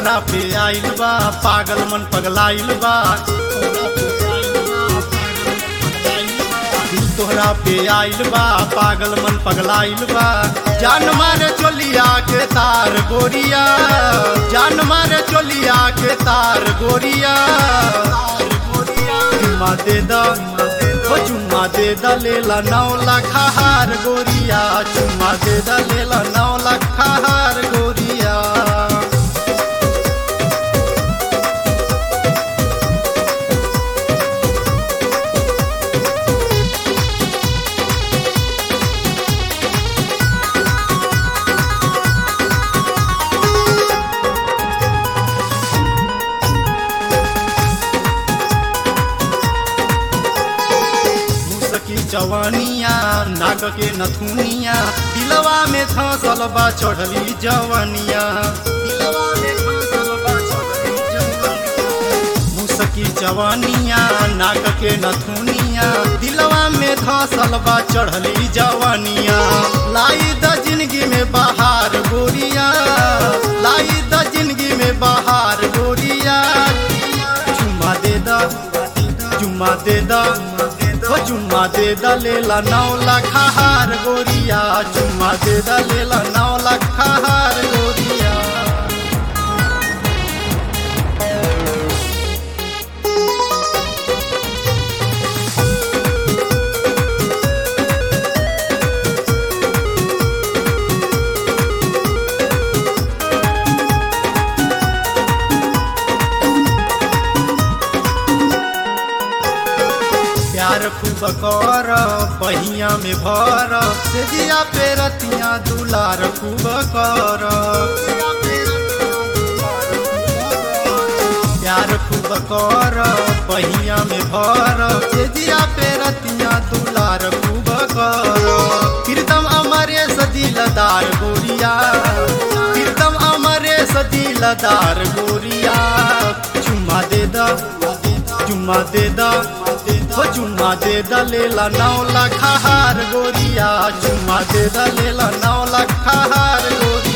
तोहरा पे आइल बा पागल मन पगलाइल बा दिल तोहरा पे आइल बा पागल मन पगलाइल बा जान मारे चोलिया के तार गोरिया जान मारे चोलिया के तार गोरिया चुम्मा दे दा ओ चुम्मा दे दा लेला नौ लाख हार गोरिया चुम्मा दे दा लेला नौ लाख हार गोरिया मुसकी जवानिया नाक के नथुनिया दिलवा में धसल बा चढ़ली जवानिया दिलवा में धंसल बा चढ़ली जवानिया। मुसकी जवानिया नाक के नथुनिया दिलवा में धसल बा चढ़ली जवानिया लाई द जिंदगी में बहार गोरिया लाई द जिंदगी में बहार गोरिया चुम्मा दे दा चुम्मा दे दा ओ चुम्मा दे दा लेला नौ लाख हार गोरिया चुम्मा दे दा लेला नौ लाख हार गोरिया प्यार खूब कर बहिया में भर से दिया पे रतिया दुलार खूब कर प्यार खूब कर बहिया में भर से दिया पे रतिया दुलार खूब कर प्रीतम अमरे सदिलदार गोरिया प्रीतम अमरे सदिलदार गोरिया चुम्मा दे दा चुम्मा दे दा ओ चुम्मा दे दा लेला नौ लाख हार गोरिया चुम्मा दे दा लेला नौ लाख हार गोरिया